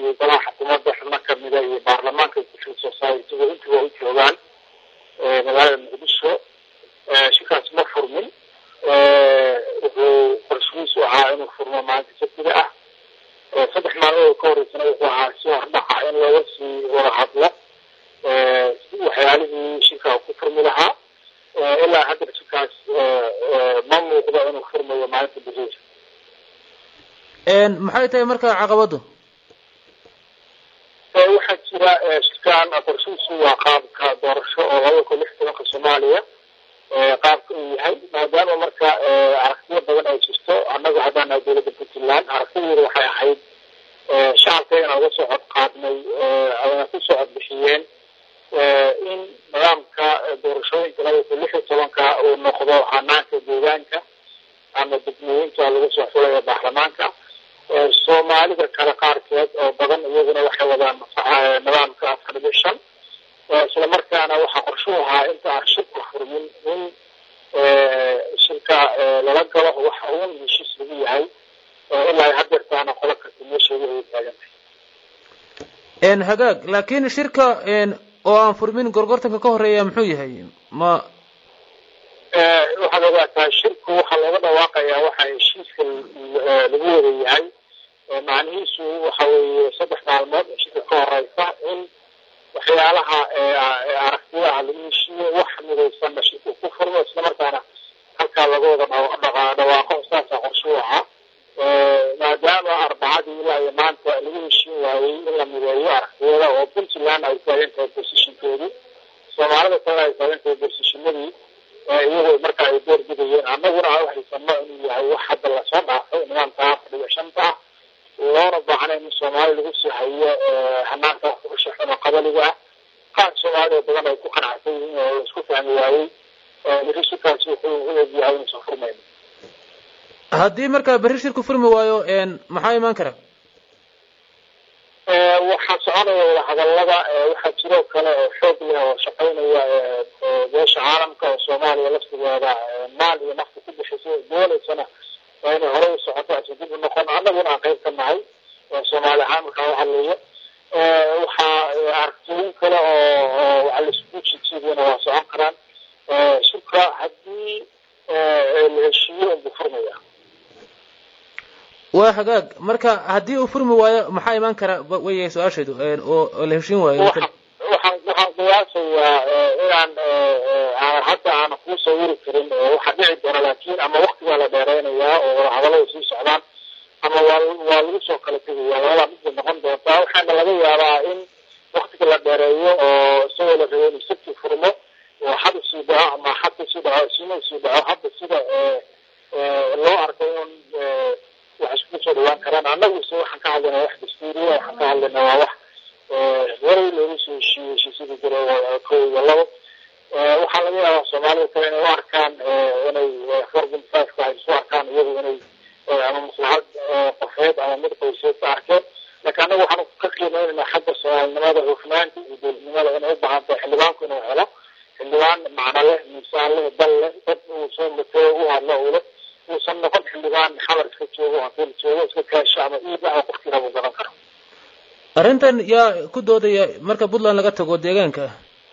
iyo golaha xukuumadda xubno kamida iyo baarlamaanka civil society-ga intuba u joogaan magaalada muqdisho shirkaas ma furmin wuxuu qorshihiisu ahaa inuu furmo maalinta sabtida ah saddex maalmood ka horeysana wuxuu ahaa si hordhaca in looga sii wada hadlo waxyaalihii shirka ku furmi lahaa ilaa hadda shirkaas ma muuqdo inuu furmayo maalinta beriisa maxay tahay marka caqabadu waxaa jira shirkan qorshihiisu waa qaabka doorasho oo laba kun lix tobanka soomaaliya qaabka uu yahay maadaama marka aragtiyo badan ay jirto annagu haddaan nahay dowladda puntland aragtideedu waxay ahayd shacabka inaan uga soo cod qaadnay ayna ku soo cod bixiyeen in nidaamka doorashooyinka laba kun lix iyo tobanka uu noqdo hanaanka deegaanka ama degmooyinka lagu soo xulayo baarlamaanka soomaalida kale qaarkeed oo badan iyaguna waxay wadaan nidaamka afar iyo shan isla markaana waxaa qorshu ahaa inta aan shirka furmin in shirka lala galo waxa uun heshiis lagu yahay ilaa hadeertaana qola kasta meesheeda ay taagantahay hagaag laakiin shirka oo aan furmin gorgortanka ka horeeya muxuu yahay ma waxaad ogaataa shirku waxaa looga dhawaaqayaa waxa heshiiska lagu wada yahay macnihiisu waxa weeye saddex maalmood oo shirka ka horeysa in waxyaalaha aragtiyaha lagu heshiiyo wax midaysanna shirku ku furmo islamarkaana halkaa laga wada dhawaaqo saasaa qorshuu ahaa maadaama arbacadii ilaa iyo maanta lagu heshiin waayey in la mideeyo aragtiyada oo puntland ay taagan tahay bosishinkeedii soomaalida kale ay taagan tahay bosishinadii iyagoo marka ay door bidayeen annaguna aan uhaysano inuu yahay wax hadda lasoo dhaafay nidaamka afadhiga shanta ah loona baahnayn in soomaali lagu sii hayo hanaanka kugasha xuno qabaliga ah qaar soomaalida badan ay ku qanacsan yihiin oo la isku fahmi waayey berri shirkaasi wuxuu u egyahay inuusan furmayn haddii marka berri shirku furmi waayo maxaa imaan kara waxaa soconaya wadahadalada waxaa jiroo kale oo xoog leh oo shaqaynaya beesha caalamka oo soomaaliya laftigeeda maal iyo nafta ku bixisay doonaysana waa inay horey u socoto aysan dib u noqon annaguna aan qayb ka nahay soomaali ahaan markaa u hadlayo waxaa aragtooyin kale oo waxa laisugu jijiidiyana waa socon karaan shirka haddii la heshiiyo unbuu furmaya waa hagaag marka haddii uu furmi waayo maxaa imaan kara wey su-aashaydu oo la heshiin waayo waxaan waxaan qiyaasayaa inaan aan hadda aan kuu sawiri karin waxaa dhici doona laakiin ama waktigaa la dheereynayaa oo wadahadalada sii socdaan ama waa waa lagu soo kala tegaya labada midbay noqon doontaa waxaana laga yaabaa in waktiga la dheereeyo oo isagoo la rabo inuu sabti furmo oo xad usii dhaco ama xad usii dhaco sina usii dhaco hadda sida loo arko in wax isku soo dhawaan karaan annagu se waxaan ka hadlaynaa wax dastuuriya waxaan ka hadlaynaa waa wax horay loogu soo heshiiyey heshiisyadii jira ko iyo labo waxaa laga yaabaa soomaalida kale inay u arkaan inay four point five-ka ay isu arkaan iyagu inay ama maslaxad qofeed ama mid qoyseed ka arkeen laakiin annagu waxaan ka qiimeynaynaa xagga soomaalinimada hufnaanta iyo dowladnimada inay u baahan tahay xildhibaanku inuu helo xildhibaan macno leh miisaan leh dal leh dad uu soo mateo u hadlo uu leh uusan noqon xildhibaan xabar iska joogo hotel joogo iska kaasho ama iib ah oo qofkii rabo gadan karo arrintan yaa ku doodaya marka puntland laga tago deegaanka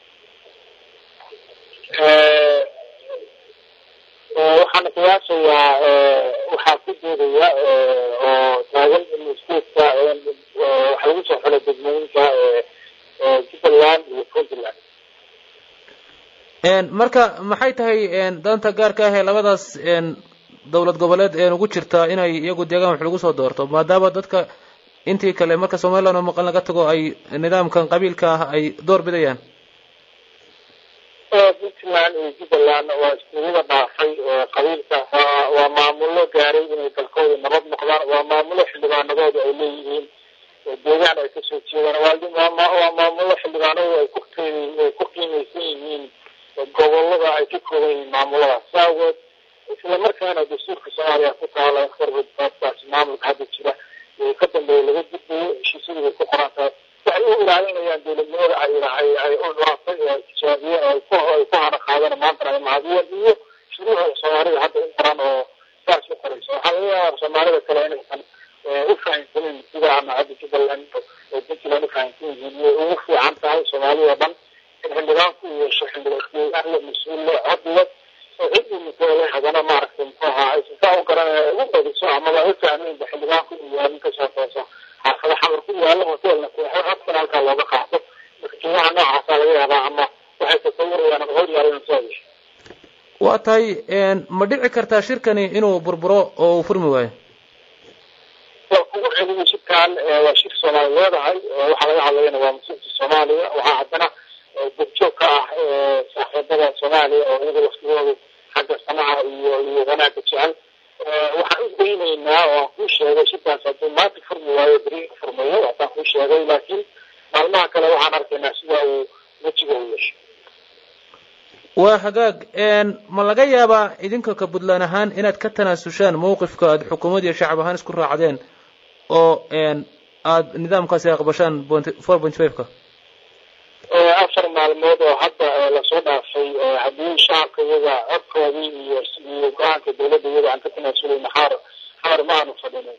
waxaana qiyaasayaa waxaa ku doodaya oo taagan in stateska waxa lagu soo xulay degmooyinka jubbaland iyo puntland marka maxay tahay danta gaarka ah ee labadaas dowlad goboleed een ugu jirtaa inay iyagu deegaan wax lagu soo doorto maadaama dadka intii kale marka somaliland oo maqan laga tago ay nidaamkan qabiilka ah ay door bidayaan puntland iyo jubbaland waa iskuulyada dhaafay qabiilka waa maamulo gaaray inay dalkooda nabad noqdaan waa maamulo xildhibaanadooda ay leeyihiin deegaan ay kasoo jeedaan waa maamulo xildhibaanadooda ay ku ay ku qiimeysan yihiin gobolada ay ka kooban yihiin maamuladaas saawood isla markaana dastuurka soomaaliya ku taala forwardkaas maamulka hadda jira ka dambeeya laga gudbayo heshiisyadu way ku qoran tahay waxay u ilaalinayaan dowladnimada ay ay ay u dhaafay oo tijaabiyeen oo ay ku ay ku hana qaadeen maantana ay mahadiyeen iyo shuruucda soomaalida hadda u qoran oo saas u qoraysa waxaa laga yaabaa soomaalida kale inaysan u fahamsanin sida ama hadda jubbaland oo puntland u fahamsan yihiin way ugu fiican tahay soomaaliya oo dhan in xildhibaanku uu yeesho xildhibaan le mas-uul le cod le oo cid uu matoola hadana maaragtay muxuu ahaa aysan saa u garanaya ugu badiso amaba u fahmaynba xildhibaanku uu yahay nin kasoo tooso xaafada xamar ku yaalo hoteelna seexo codkana halkaa looga qaato marka qiimaha noocaasa laga yaabaa ama waxay tasawurayaan ama hor yaalan soo yeesho waa tahay ma dhici kartaa shirkani inuu burburo oo uu furmi waayo waa kugu celiyay shirkan waa shir soomaali leedahay waxaa laga hadlayana waa masuulka soomaaliya waxaa haddana gurjoog ka ah saaxiibada soomaaliya oo iyaga waftigoodu xagga samaha iyo iyo wanaagga jecel waxaan u daynaynaa oo aan kuu sheegay shirkaas hadduu maanta furmi waayo beri furmayo haddaan kuu sheegay laakiin maalmaha kale waxaan arkaynaa sida uu wejiga u yeesho waa hagaag ma laga yaabaa idinka ka puntland ahaan inaad ka tanaasushaan mawqifka aad xukuumad iyo shacab ahaan isku raacdeen oo aada nidaamkaasi aqbashaan four point five ka afar maalmood oo hadda lasoo dhaafay haddii shacabka iyaga codkoodii iyo iyo go-aanka dawladda iyaga aan ka tanaasulay maxaar xamar ma aanu fadhinin